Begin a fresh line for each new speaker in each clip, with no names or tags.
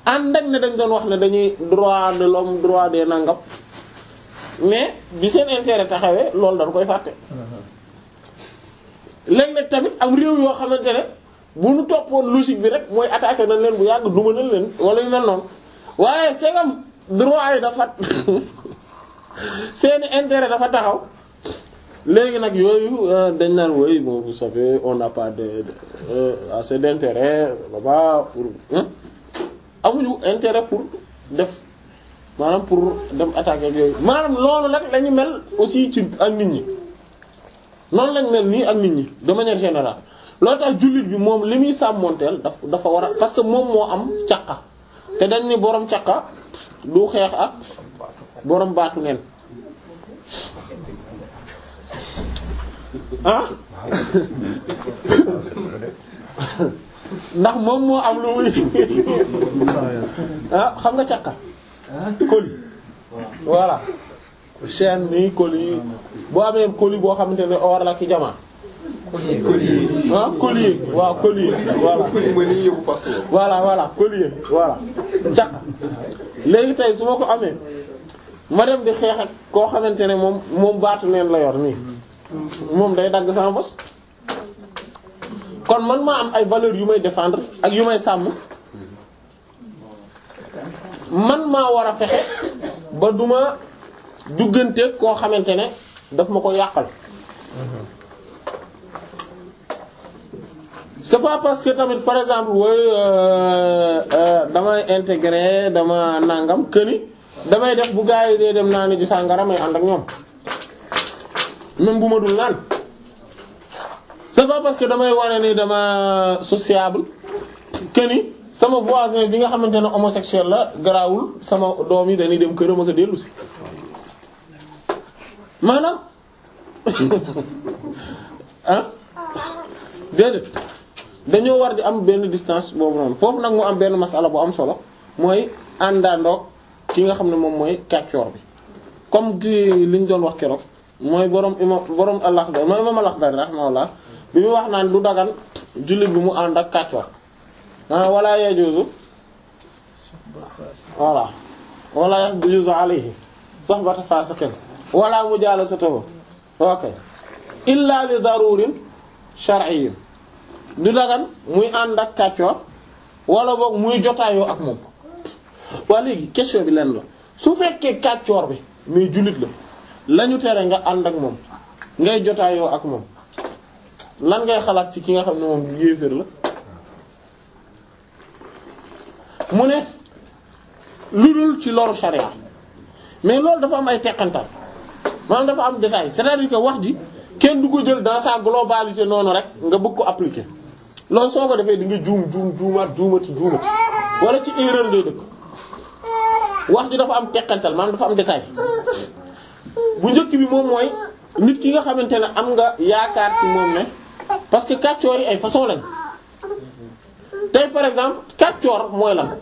ànd ak ne dañ doon wax ne dañuy droit de l'homme droit des nangam mais bi seen intérêt taxawee loolu dañ koy fàtte léeg-léeg tamit am réew yoo xamante ne bu ñu toppoon logique bi rek mooy attaqué nañ leen bu yàgg duma nañ leen wala yu mel noonu waaye segam droit yi dafa seeni intérêt dafa taxaw léegi nag yooyu dañ naan woy bon vous savez on n'a pas de assez d'intérêt là-bas pour amuñu intérêt pour def maanaam pour dem attaquer yooyu maanaam loolu nag la ñu mel aussi ci ak nit ñi noonu lañ mel nii ak nit ñi de manière générale loolu tax jullit bi moom li muy sàmmonteel daf dafa war a parce que moom moo am caqa te dañ ni borom caqa du xeex ak borom baatu neen ah ndax moom moo am lu muy ah xam nga caqa colis voilà chaîne nii colis boo amee colis boo xamante ne or la ki jamaa ah collier waaw collier voilà voilà voilà collier voilà caqa léegi tey su ma ko amee ma dem di xeex ak koo xamante ne moom moom baatu neen la yor nii moom day dagg sama bos kon man maa am ay valeurs yu may défendre ak yu may sàmm man maa war a fexe ba duma dugganteeg koo xamante ne daf ma ko yàqal c'est pas parce que tamit par exemple wooy damay intégrer dama nangam këni damay def bu gaa yi dee dem naa ni ci sàngara may ànd ak ñoom même bu ma dul naan c'est pas parce que damay wane ni dama sociable këni sama voisin bi nga xamante ne homosexuel la garaawul sama doom yi dañuy dem këram ak a dellu si maanaam ah déedéet dañoo war di am benn distance boobu noonu foofu nag mu am benn masala bu am solo mooy àndandoog ki nga xam ne moom mooy kàccoor bi comme di li ñu doon wax keroog mooy borom imam borom al-Akhdari mooy imam al-Akhdari rahimahullah bi mu wax naan du dagan jullit bi mu ànd ak kàccoor ah wala yajuzu voilà wala yajuzu alayhi sohbata fasiqin wala mujalasatuhu ok illa li darurin shar'iyyin du dagan muy ànd ak kàccoor wala boog muy jotaayoo ak moom waa léegi question bi lenn la su fekkee kàccoor bi mais jullit la lañu tere nga ànd ak moom ngay jotaayoo ak moom lan ngay xalaat ci ki nga xam ne moom yéeféer la mu ne lu dul ci loru sharia mais loolu dafa am ay teqantal maanaam dafa am détail c'est-à-dire que wax ji kenn du ko jël dans sa globalité noonu rek nga bëgg ko appliquer loolu soo ko defee di nga juum juum juumaat juumati juumati wala ci erreur ngay dëkk wax ji dafa am teqantal maanaam dafa am détail bu njëkk bi moom mooy nit ki nga xamante ne am nga yaakaar ci moom ne parce que kàccoor yi ay façon lañ tey par exemple kàccoor mooy lan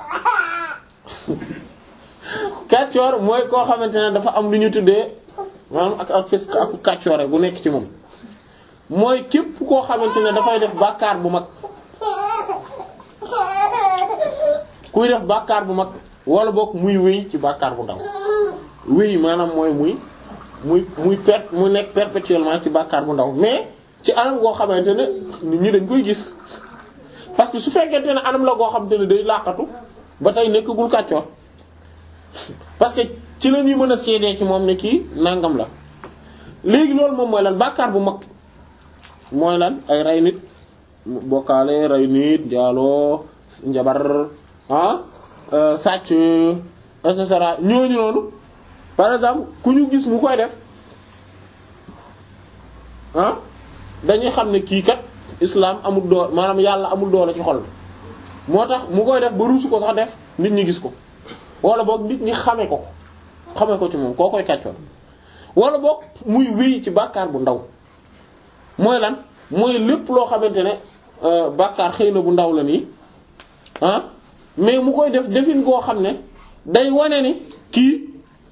kàccoor mooy koo xamante ne dafa am lu ñu tuddee maanaam ak ak fisq ak kàccoore bu nekk ci moom mooy képp koo xamante ne dafay def bàkkaar bu mag kuy def bàkkaar bu mag wala boog muy wéy ci bàkkaar bu ndaw wéy maanaam mooy muy muy muy per mu nekk perpétuellement ci bàkkaar bu ndaw mais ci anam goo xamante ne nit ñi dañ koy gis parce que su fekkente ne anam la goo xamante ne day làqatu ba tey nekkagul kàccoor parce que ci la ñuy mën a seedee ci moom ne kii nangam la léegi loolu moom mooy lan bàkkaar bu mag mooy lan ay rey nit bokkaale rey nit njaaloo njabar ah sàcc et cetera ñooñu noonu par exemple ku ñu gis mu koy def ah dañuy xam ne kii kat islam amul doole maanaam yàlla amul doole ci xol moo tax mu koy def ba ruusu ko sax def nit ñi gis ko wala boog nit ñi xame ko ko xame ko ci moom koo koy kàccoon wala boog muy wéy ci bàkkaar bu ndaw mooy lan mooy lépp loo xamante ne bàkkaar xëy na bu ndaw la nii ah mais mu koy def defin goo xam ne day wane ni kii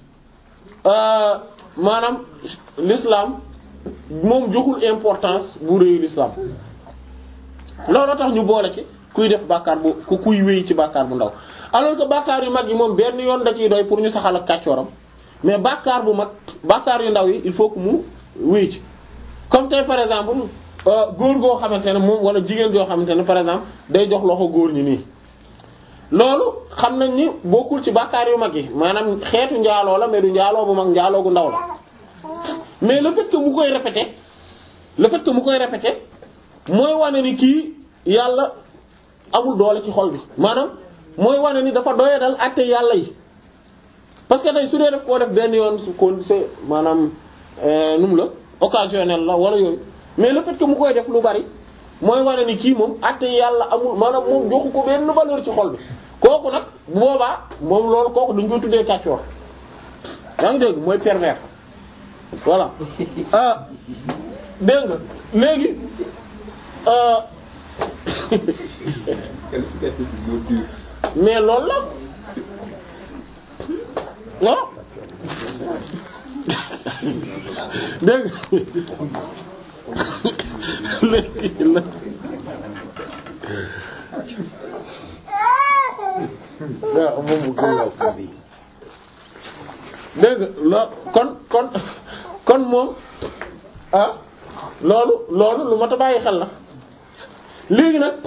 maanaam l'islam moom joxul importance bu réyu l'islam loolu tax ñu boole ci kuy def bàkkaar bu ku kuy wéy ci bàkkaar bu ndaw alors que bàkkaar yu mag yi moom benn yoon da ciy doy pour ñu saxal ak kàccooram mais bàkkaar bu mag bàkkaar yu ndaw yi il faut que mu wéy ci comme tey par exemple góor goo xamante ne moom wala jigéen joo xamante ne par exemple day jox loxo góor ñi nii loolu xam nañ ni bokkul ci bàkkaar yu mag yi maanaam xeetu njaaloo la mais du njaaloo bu mag njaaloo gu ndaw la mais le fait que mu koy répéter le fait que mu koy répéter mooy wane ni kii yàlla amul doole ci xol bi maanaam mooy wane ni dafa doyadal àtte yàlla yi parce que tey su dee def koo def benn yoon su ko c'est maanaam nu mu la occasionnel la wala yooyu mais le fait que mu koy def lu bari mooy wane ni kii moom àtte yàlla amul maanaam moom joxu ko benn valeur ci xol bi kooku nag bu boobaa moom loolu kooku dañ koy tuddee kàccoor yaa ngi dégg mooy pervers voilà ah dégg nga léegi mais loolu la waaw dégg léegi la waaw moom mu gën a dégg nga kon kon kon moom ah loolu loolu lu mat a bàyyi xel la léegi nag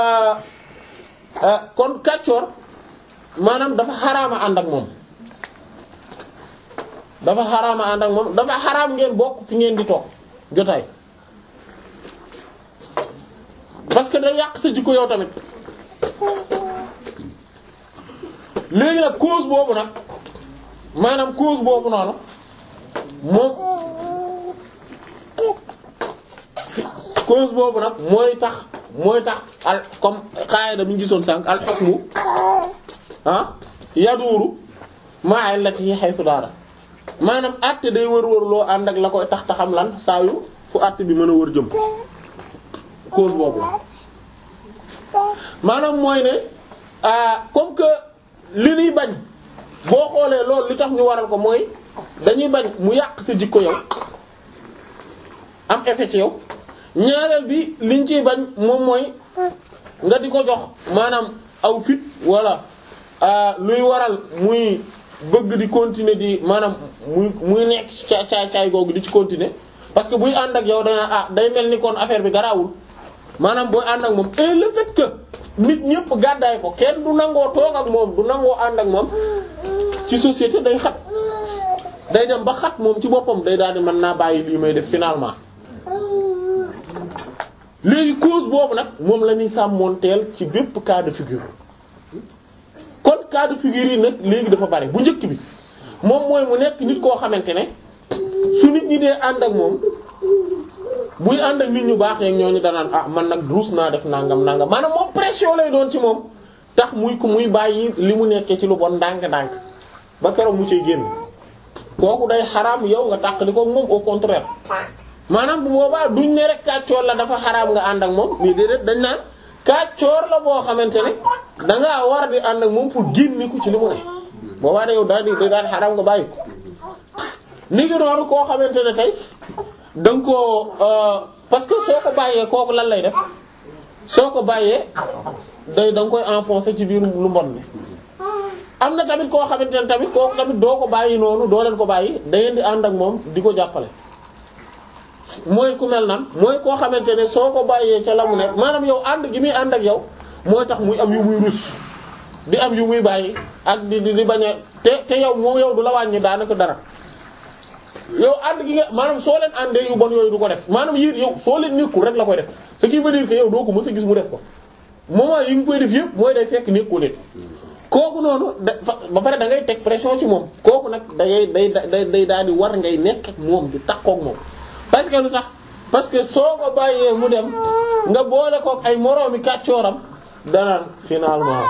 kon kàccoor maanaam dafa xaraama ànd ak moom dafa xaraama ànd ak moom dafa xaraam ngeen bokk fi ngeen di toog jotaay parce que day yàq sa jikko yow tamit léegi nag cause boobu nag maanaam cause boobu noonu moom cause boobu nag mooy tax mooy tax al comme qaida bi ñu gisoon sànq al hukmu ah yaduuru ma'a allati haythu daara maanaam àtte day wër-wër loo ànd ak la koy tax taxam lan saa yu fu àtte bi mën a wër jëm cause boobu la maanaam mooy ne comme que li ñuy bañ boo xoolee loolu li tax ñu waral ko mooy dañuy bañ mu yàq sa jikko yow am effet ci yow ñaareel bi liñ ciy bañ moom mooy nga di ko jox maanaam aw fit walla luy waral muy bëgg di continuer di maanaam muy muy nekk ci caay caay googu di ci continuer parce que buy ànd ak yow dana ah day mel ni kon affaire bi garaawul maanaam booy ànd ak moom et le fait que nit ñëpp gàddaay ko kenn du nangoo toog ak moom du nangoo ànd ak moom ci société day xat day dem ba xat moom ci boppam day daal di mën naa bàyyi lii may def finalement léegi cause boobu nag moom la ñuy sàmmoonteel ci bépp cas de figure kon cas de figure yi nag léegi dafa bari bu njëkk bi moom mooy mu nekk nit koo xamante ne su nit ñi dee ànd ak moom buy ànd ak nit ñu baax yeeg ñooñu danaan ah man nag ruus naa def nangam nangam maanaam moom pression lay doon ci moom tax muy ko muy bàyyi li mu nekkee ci lu bon ndànk-ndànk ba keroog mu ciy génn kooku day xaraam yow nga tàqali ko moom au contraire maanaam bu boobaa duñ ne rek kàccoor la dafa xaraam nga ànd ak moom mais déedéet dañ naan kàccoor la boo xamante ne dangaa war di ànd ak moom pour génne ko ci li mu ne boobaa da yow daal di daal xaraam nga bàyyi ko ni ngi noonu koo xamante ne tey da nga koo parce que soo ko bàyyee kooku lan lay def soo ko bàyyee day da nga koy enfoncer ci biir lu mbon ne am na tamit koo xamante ne tamit kooku tamit doo ko bàyyi noonu doo leen ko bàyyi da ngeen di ànd ak moom di ko jàppale mooy ku mel nan mooy koo xamante ne soo ko bàyyee ca la mu nekk maanaam yow ànd gi muy ànd ak yow mooy tax muy am yu muy rus di am yu muy bàyyi ak di di di bañ a te te yow moo yow du la wàññi daanaka dara yow ànd gi nga maanaam soo leen àndee yu bon yooyu du ko def maanaam yéen yow soo leen nekkul rek la koy def ce qui veut dire que yow doo ko mës a gis mu def ko moment yi nga koy def yëpp mooy day fekk nekkul leen kooku noonu da ba pare da ngay teg pression ci moom kooku nag day day day day daal di war ngay nekk ak moom di takkook moom parce que lu tax parce que soo ko bàyyee mu dem nga boole kook ay moroomi kàccooram danaan finalement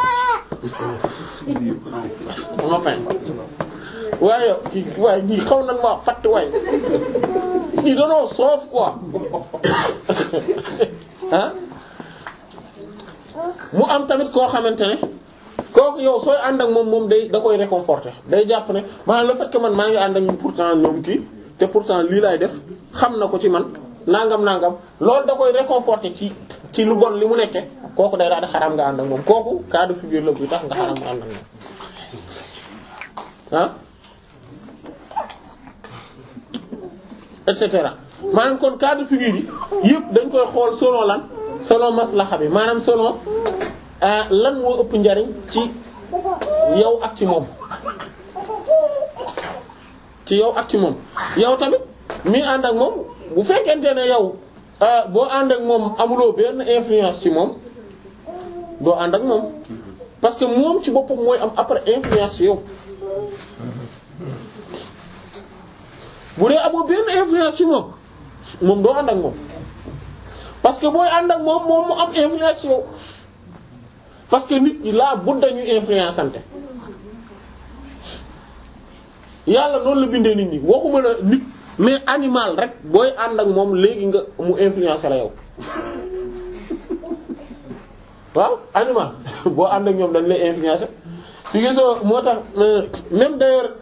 ma fen waaye kii waaye ñii xaw nan maa fatt waay ñii danoo soof quoi ah mu am tamit koo xamante ne kooku yow sooy ànd ak moom moom day da koy réconforter day jàpp ne maanaam le fait que man maa ngi ànd ak ñun pourtant ñoom kii te pourtant lii laay def xam na ko ci man nangam nangam loolu da koy réconforter ci ci lu bon li mu nekke kooku day daal di xaram nga ànd ak moom kooku cas de figure la buy tax nga xaram nga ànd ak moom ah et cetera maanaam kon cas de figure yi yëpp dañ koy xool selon lan selon maslaxa bi maanaam selon lan moo ëpp njariñ ci yow ak ci moom ci yow ak ci moom yow tamit mi ànd ak moom bu fekkente ne yow boo ànd ak moom amuloo benn influence ci moom doo ànd ak moom parce que moom ci boppam mooy am après influence ci yow bu dee amoo benn influence ci moom moom doo ànd ak moom parce que booy ànd ak moom moom mu am influence ci yow parce que nit ñi laa bu dañuy influence ante yàlla noonu la bindee nit ñi waxuma la nit mais animal rek booy ànd ak moom léegi nga mu influence la yow waaw animal boo ànd ak ñoom dañ lay influencer su gisoo moo tax même d'ailleurs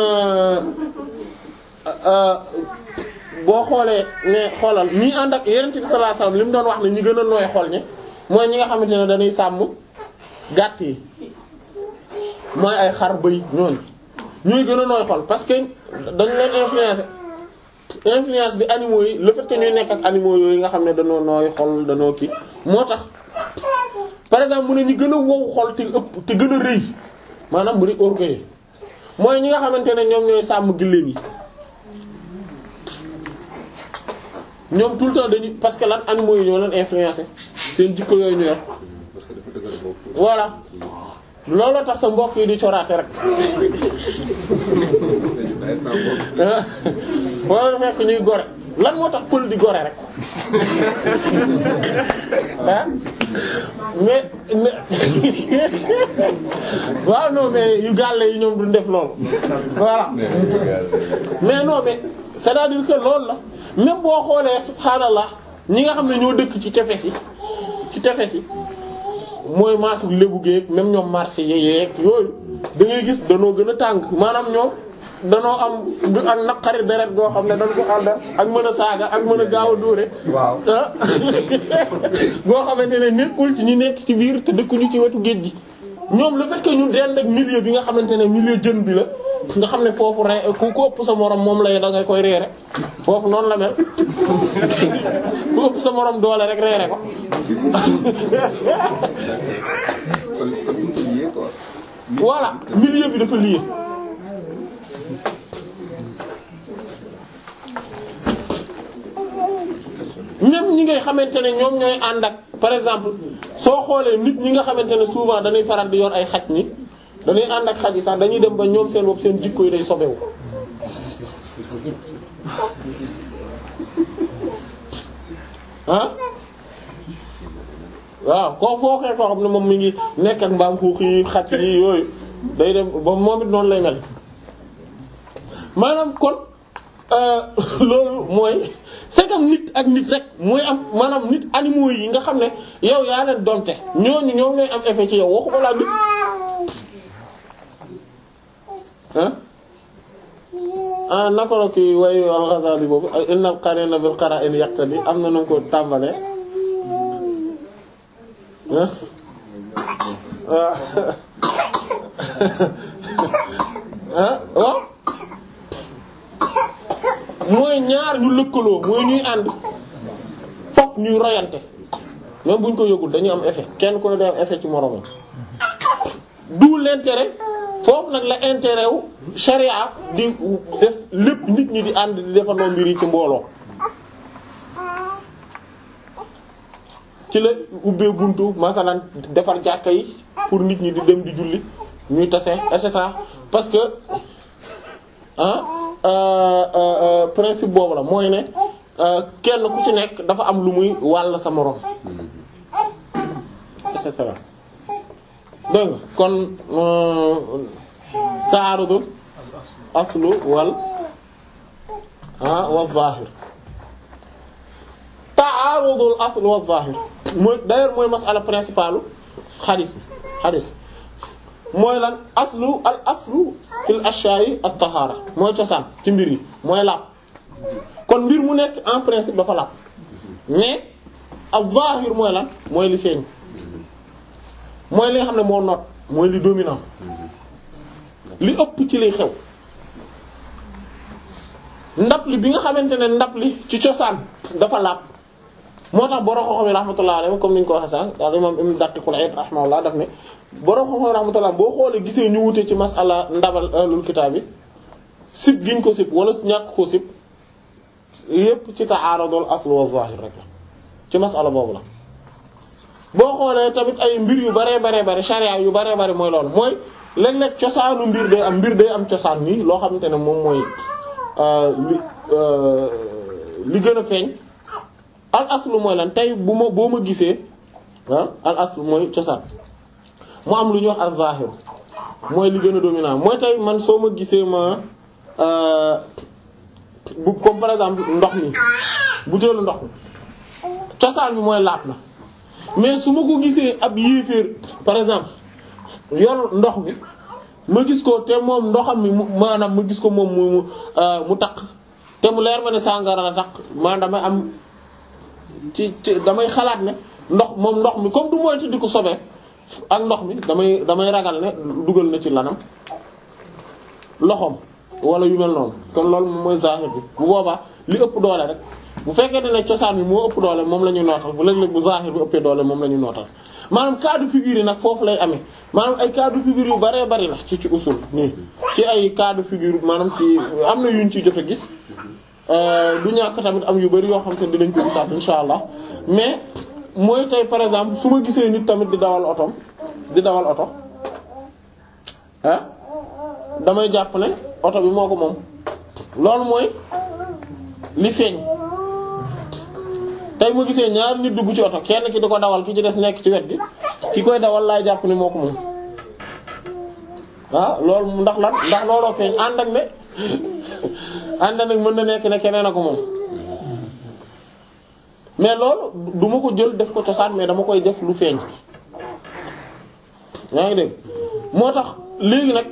boo xoolee ne xoolal ñi ànd ak Yonent bi sallallahu alayhi wasallam li mu doon wax ne ñi gën a nooy xol ñi mooy ñi nga xamante ne dañuy sàmm gàtt yi mooy ay xar bëy ñooñu ñooy gën a nooy xol parce que dañ leen influencer influence bi animaux yi le fait que ñuy nekk ak animaux yooyu nga xam ne dañoo nooy xol dañoo kii moo tax par exemple mu ne ñi gën a wow xol te ëpp te gën a rëy maanaam bu di orgueil mooy ñi nga xamante ne ñoom ñooy sàmm gëléem yi ñoom tout le temps dañuy parce que lan animaux yi ñoo leen influencer seen jikko yooyu ñu yor voilà looloo tax sa mbokk yi di coraate rek wala fekk ñuy gore lan moo tax pël di gore rek ah mais waaw non mais yu gàlle yi ñoom duñ def loolu voilà mais non mais c'est-à-dire que loolu la même boo xoolee subhaanallah ñi nga xam ne ñoo dëkk ci tefes yi ci tefes yi mooy maasu lébu géeg même ñoom marché yeeg yooyu da ngay gis danoo gën a tàng maanaam ñoom danoo am ak naqari deret goo xam ne dañ ko ànd ak mën a saaga ak mën a gaaw a dóore
waaw
goo xamante ne nekkul ci ñu nekk ci biir te dëkkuñu ci wetu géej gi ñoom le fait que ñu dend ak milieu bi nga xamante ne milieu jën bi la nga xam ne foofu re ku ko ëpp sa morom moom lay da ngay koy reere foofu noonu la mel ku ëpp sa morom doole rek reere ko voilà milieu bi dafa lié même ñi ngay xamante ne ñoom ñooy ànd ak par exemple soo xoolee nit ñi nga xamante ne souvent dañuy faral di yor ay xaj ni dañuy ànd ak xaj yi sax dañuy dem ba ñoom seen bopp seen jikko yi day sobewu ah waaw koo foo xee koo xam ne moom mi ngi nekk ak mbaam xuux yi xaj yi yooyu day dem ba moom it noonu lay mel maanaam kon loolu mooy c'est comme nit ak nit rek mooy am maanaam nit animaux yi nga xam ne yow yaa leen donte ñooñu ñoom ñooy am effet ci yow waxuma la nit ah ah naka la kii wayu al-Ghazali boobu inna al-qarina bil qara'in yaqtadi am na nu ko tàmbalee ah ah waaw mooy ñaar ñu lëkkaloo mooy ñuy ànd fokk ñuy royante même buñ ko yëgul dañuy am effet kenn ku ne day am effet ci moromam d'où l'intérêt foofu nag la intérêt wu charia di def lépp nit ñi di ànd di defandoo mbir yi ci mbooloo ci la ubbee buntu masalan defar jàkka yi pour nit ñi di dem di julli ñuy tase et cetera parce que ah principe boobu la mooy ne kenn ku ci nekk dafa am lu muy wàll sa moroom et cetera dégg nga kon taarudul aslu wal ah wa zahir taarudul aslu wa zahir mooy d'ailleurs mooy masala principale xadis bi xadis mooy lan aslu al aslu fil ashya'i at tahara mooy cosaan ci mbir yi mooy laab kon mbir mu nekk en principe dafa laab mais al zahir mooy lan mooy li feeñ mooy li nga xam ne moo noot mooy li dominant li ëpp ci liy xew ndab li bi nga xamante ne ndab li ci cosaan dafa laab moo tax borom xam-xam yi rahmatullah alayhi comme ni ñu ko waxee sax daal imam ibn Daqiqul Eid rahimahullah daf ne borom xam-xam yi rahmatullah boo xoolee gisee ñu wute ci masala ndabal ahlul kitaab bi sib giñ ko sib wala ñàkk ko sib yépp ci ta'arudul asl wa zahir rek la ci masala boobu la. boo xoolee tamit ay mbir yu baree baree bare charia yu baree bare mooy loolu mooy léeg-léeg cosaanu mbir day am mbir day am cosaan nii loo xamante ne moom mooy li li gën a feeñ. al aslu mooy lan tey bu ma boo ma gisee ah al aslu mooy cosaan mu am lu ñuy wax az-zahir mooy li gën a dominant mooy tey man soo ma gisee ma bu comme par exemple ndox mi butéelu ndox mi cosaan bi mooy laat na mais su ma ko gisee ab yéeféer par exemple yor ndox mi ma gis ko te moom ndoxam mi maanaam ma gis ko moom mu mu taq te mu leer ma ne sàngara la taq maanaam damay am ci ci damay xalaat ne ndox moom ndox mi comme du moytu di ko sobee ak ndox mi damay damay ragal ne dugal na ci lanam loxoom wala yu mel noonu kon loolu moom mooy zahir bi bu boobaa li ëpp doole rek bu fekkee ne cosaan bi moo ëpp doole moom la ñu nootal bu léeg-léeg bu zahir bi ëppee doole moom la ñu nootal maanaam cas de figure yi nag foofu lay amee maanaam ay cas de figure yu baree bari la ci ci usul nii ci ay cas de figure maanaam ci am na yuñ ci jot a gis du ñàkk tamit am yu bari yoo xam te dinañ ko gisaat insha allah mais mooy tey par exemple su ma gisee nit tamit di dawal otom di dawal oto ah damay jàpp ne oto bi moo ko moom loolu mooy li feeñ tey ma gisee ñaar nit dugg ci oto kenn ki di ko dawal ki ci des nekk ci wet gi ki koy dawal laay jàpp ne moo ko moom ah loolu ndax lan ndax looloo feeñ ànd ak ne ànd nag mën na nekk ne keneen a ko moom mais loolu du ma ko jël def ko cosaan mais dama koy def lu feeñ yaa ngi dégg moo tax léegi nag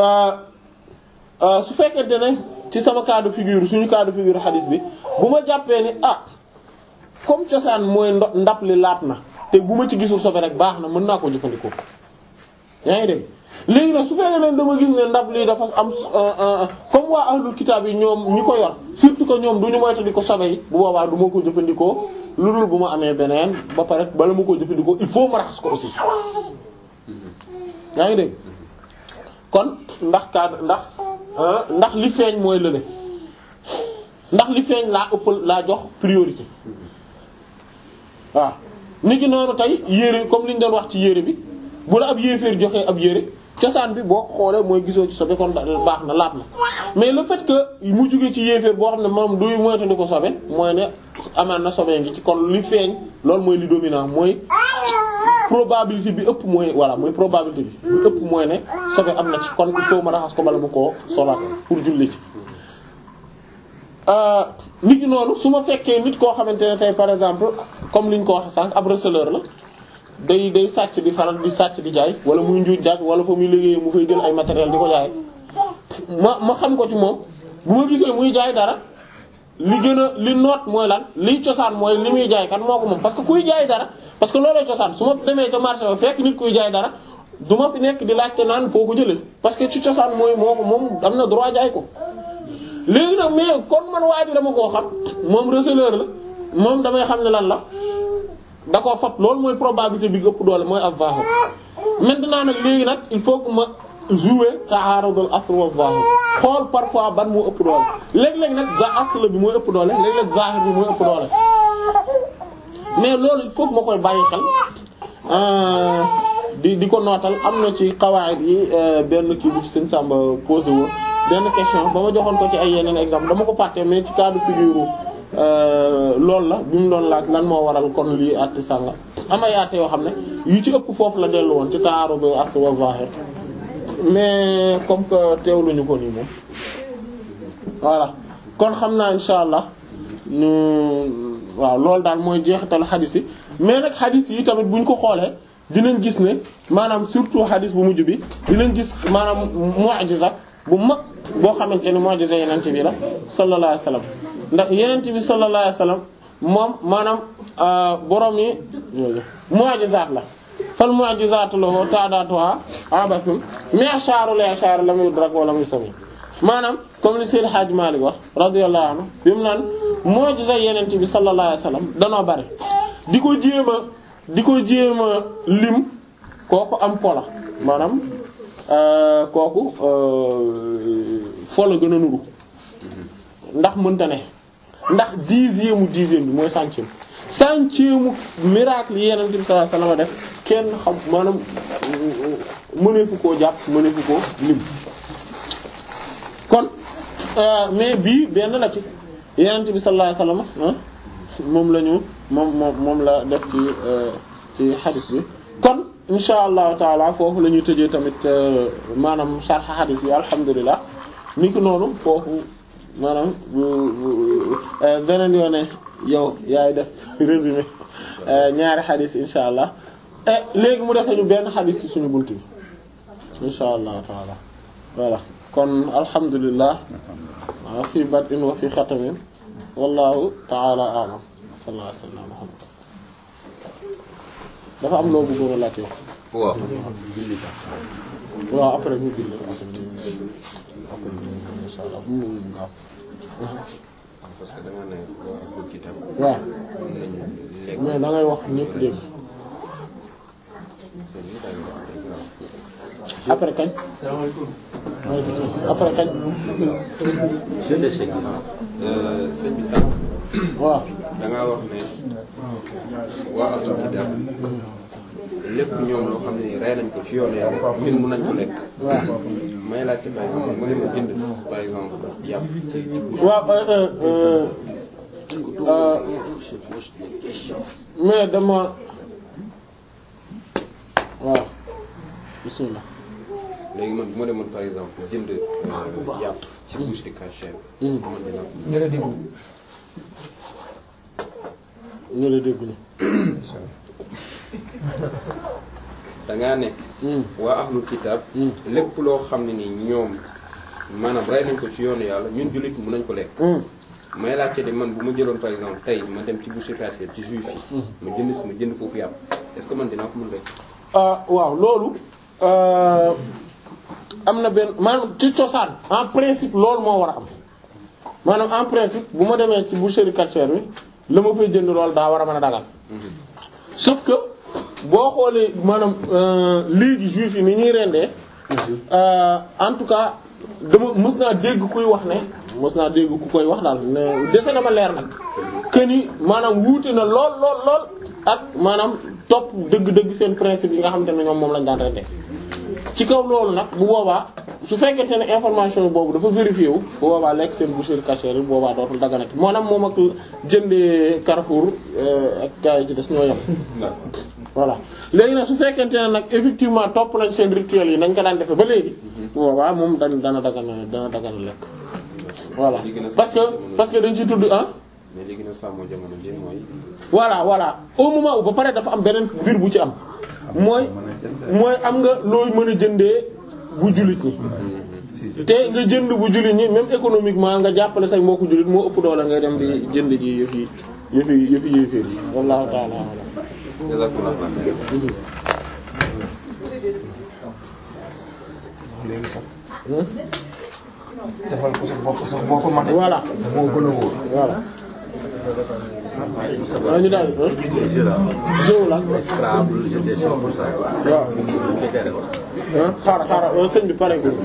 su fekkente ne ci sama cas de figure suñu cas de figure xadis bi bu ma jàppee ni ah comme cosaan mooy ndo ndap li laat na te bu ma ci gisul sobe rek baax na mën naa ko jëfandikoo yaa ngi dégg léegi nag su fekkee ne dama gis ne ndab lii dafa am comme waa ahlul kitaab yi ñoom ñi ko yor surtout que ñoom du ñu moyta di ko sobe yi bu boobaa du ma ko jëfandikoo lu dul bu ma amee beneen ba pare bala ma ko jëfandikoo il faut ma raxas ko aussi yaa ngi dégg kon ndax cadre ndax ndax li feeñ mooy lële ndax li feeñ laa ëppal laa jox priorité waaw nit ki noonu tey yére comme li ñu doon wax ci yére bi bu la ab yéeféer joxee ab yére cosaan bi boo xoolee mooy gisoo ci sobe kon baax na laat na mais le fait que mu jugee ci yéeféer boo xam ne moom duy moytandi ko sobe mooy ne amaan na sobe ngi ci kon li feeñ loolu mooy li dominant mooy probabilité bi ëpp mooy voilà mooy probabilité bi bi ëpp mooy ne sobe am na ci kon il faut ma raxas ko bala ma koo solaat pour julli ci nit ki noonu su ma fekkee nit koo xamante ne tey par exemple comme li ñu ko waxee sànq ab receleur la day day sàcc di faral di sàcc di jaay wala muy njuuj jaaj wala fa muy liggéeyee mu fay jël ay matériel di ko jaay ma ma xam ko ci moom bu ma gisee muy jaay dara li gën a li noot mooy lan liy cosaan mooy li muy jaay kan moo ko moom parce que kuy jaay dara parce que looloo cosaan su ma demee ca marché ba fekk nit kuy jaay dara du ma fi nekk di laajte naan foo ko jëlee parce que ci cosaan mooy moo ko moom am na droit jaay ko léegi nag mais kon man waa ji dama koo xam moom receleur la moom damay xam ne lan la da koo fat loolu mooy probabilité bi ëpp doole mooy az-zahir maintenant nag léegi nag il faut que ma jouer ta'arudul asl wa zahir xool parfois ban moo ëpp doole léeg-léeg nag za asl bi mooy ëpp doole léeg-léeg zahir bi mooy ëpp doole mais loolu il faut que ma koy bàyyi xel di di ko nootal am na ci qawaid yi benn kii bu ci sëñ Samba posé woon benn question ba ma joxoon ko ci ay yeneen exemple dama ko fàtte mais ci cas de figure loolu la bi mu doon laaj lan moo waral kon lii àtte sànga am ay àtte yoo xam ne yu ci ëpp foofu la dellu woon ci ta'arud asl wa zahir mais comme que teewluñu ko nii moom voilà kon xam naa insha allah ñu waaw loolu daal mooy jeexitalu xadis yi mais nag xadis yi tamit buñ ko xoolee dinañ gis ne maanaam surtout xadis bu mujj bi dinañ gis maanaam mu'jiza bu mag boo xamante ni mu'jiza yenente bi la sallallahu alayhi wasallam ndax yenente bi sallallahu alayhi wasallam moom maanaam borom yi mu'jizaat la fal mu'jizatu lahu ta'datuha abathun mi'sharu li'shar lam yudrak wa lam yusami maanaam comme li Seydi Hadji Malick wax radiyallahu anhu bi mu naan mu'jiza yenent bi sallallahu alayhi wasallam danoo bari di ko jéem a di ko jéem a lim kooku am pola maanaam kooku fola gën a nuru ndax mënta ne ndax dixième mu dixième bi mooy centième centième mu miracle yi yenent bi sallallahu alayhi wasallam def kenn xam maanaam mëneefu koo jàpp mëneefu koo lim kon mais bii benn la ci yenent bi sallallahu alayhi wasallam moom la ñu moom moom moom la def ci ci xadis bi kon insha allahu taala foofu la ñuy tëjee tamit maanaam sharh xadis bi alhamdulilah ni ki noonu foofu maanaam beneen yoone yow yaay def résumé ñaari xadis insha allah e léegi mu dese ñu benn xadis ci suñu bunt bi insha allahu taala voilà kon alhamdulilah wa fi bad'in wa fi xatamin wallahu ta'ala a'lam sallallahu alayhi wa sallam Muhammad dafa am loo bëggoon a laajte
waaw
waaw après ñu bind après ñu après ñu insha Allah bu mu gaaw
parce que dama ne waa ahlul kitab
waaw
mën nañu lekk
mais da ngay wax ñëpp dégg après kañ après kañ
je déchec sëñ bi sànq
waaw
da ngaa wax ne waa ahlul kitab lépp ñoom loo xam ne rey nañ ko ci yoonu yàlla ñun mun nañ ko lekk
waaw
may laajte par exemple mu ne ma bind par exemple yàpp ci
waaw euh, euh, euh, mais dama waaw bismillah
léegi man bu ma demoon par exemple jënd yàpp ci bouche de cachère est-ce que man dinaa ko
ñu la déglu
ñu la dégg ni
dangaa ne waa ahlul kitab lépp loo xam ne ni ñoom maanaam rey nañ ko ci yoonu yàlla ñun jullit mun nañ ko lekk may laajte de man bu ma jëloon par exemple tey ma dem ci boucher quartier ci juif yi ma jënd si ma jënd foofu yàpp est-ce que man dinaa ko mun lekk
ah waaw loolu euh, am na benn maanaam ci cosaan en principe loolu moo war a am maanaam en principe bu ma demee ci boucherie cachère bi la ma fay jënd loolu daa war a mën a dagal sauf que boo xoolee maanaam euh, léegi juif yi ni ñuy rendee euh, en tout cas dama mës naa dégg kuy wax ne mës naa dégg ku koy wax daal ne dese na ma leer nag que ni maanaam wuute na lool lool lool ak maanaam topp dëgg-dëgg seen principe yi nga xamante ne ñoom moom lañ daan rendee ci kaw loolu nag bu boobaa su fekkente ne information boobu dafa vérifié wu bu boobaa lekk seen boucherie cachère bu boobaa dootul daganati maanaam moom ak jëndee Carrefour ak gars yi ci des ñoo yem voilà léegi nag su fekkente ne nag effectivement topp nañ seen rituel yi nañ ko daan defee ba léegi bu boobaa moom dan dana dagana dana dagana lekk voilà parce que parce que dañ ci tudd ah
mais léegi nag sàmmo jamono ji mooy
voilà voilà au moment où ba pare dafa am beneen mbir bu ci am mooy mooy am nga looy mën a jëndee bu jullit ñi te nga jënd bu jullit ñi même économiquement nga jàppale say mbokku jullit moo ëpp doole ngay dem di jënd ji yëf yi yëf yi yëf yi yëféer yi wallahu ta'ala a'lam
jazakumullah
léegi sax defal ko sa bopp sax boo ko mënee
voilà
moo gën a wóor
voilà waaw ñu daal jëw la
Scrabble, je déchire pour ça.
waaw ah xaaral xaaral sëñ bi pare ko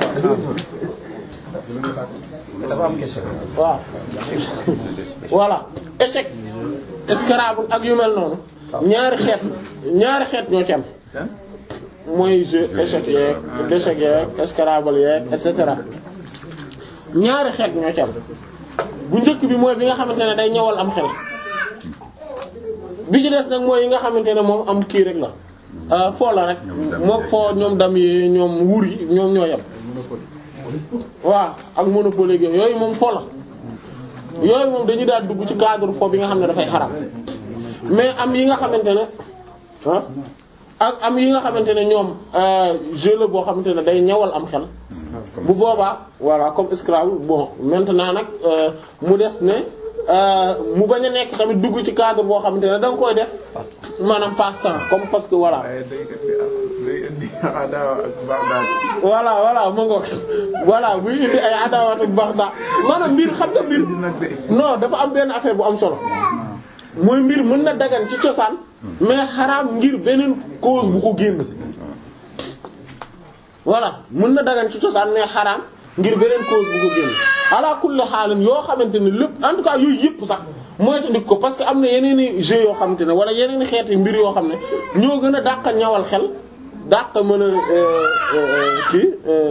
dafa am question
waaw voilà échec Scrabble ak yu mel noonu ñaari xeet ñaari xeet ñoo ci am mooy jeu échec yeeg d'échec yeeg Scrabble yeeg et cetera ñaari xeet ñoo ci am bu njëkk bi mooy bi nga xamante ne day ñëwal am xel bi ci des nag mooy yi nga xamante ne moom am kii rek la foo la rek moom foo ñoom dam yi ñoom wuur yi ñoom ñoo yem waaw ak monopoly gi yooyu moom foo la yooyu moom dañu daal dugg ci cadre foo bi nga xam ne dafay xaram mais am yi nga xamante ne ah ak am yi nga xamante ne ñoom jeu la boo xamante ne day ñawal am xel bu boobaa voilà comme Scrabble bon maintenant nag mu des ne mu bañ a nekk tamit dugg ci cadre boo xamante ne da nga koy def maanaam passe-temps comme parce que voilà
waaye day indi day indi adaawa ak Bagdad.
voilà voilà ma ngoog voilà buy indi ay adawatu baax daa maanaam mbir xam nga mbir
indi nag de.
non dafa am benn affaire bu am solo mooy mbir mën na dagan ci cosaan mais xaraam ngir beneen cause bu ko génn voilà mën na dagan ci cosaan mais xaraam ngir beneen cause bu ko génn ala kulli xaalin yoo xamante ne lépp en tout cas yooyu yëpp sax moytandik ko parce que am na yeneen i jeux yoo xamante ne wala yeneen i xeeti mbir yoo xam ne ñoo gën a dàq ñawal xel dàq mën a kii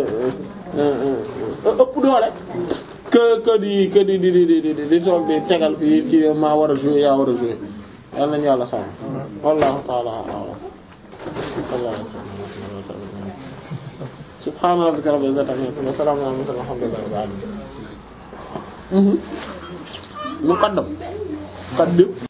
ëpp doole que que di que di di di di di di toog di tegal fii ci maa war a jouer yaa war a jouer yal nañu yàlla sàmm wallahu ta'ala a'lam sallallahu alayhi wa sallam subhana rabbika rabbil izzati amma yasifun wa salamun ala mursalin walhamdulillahi rabbil alamin muqaddam muqaddim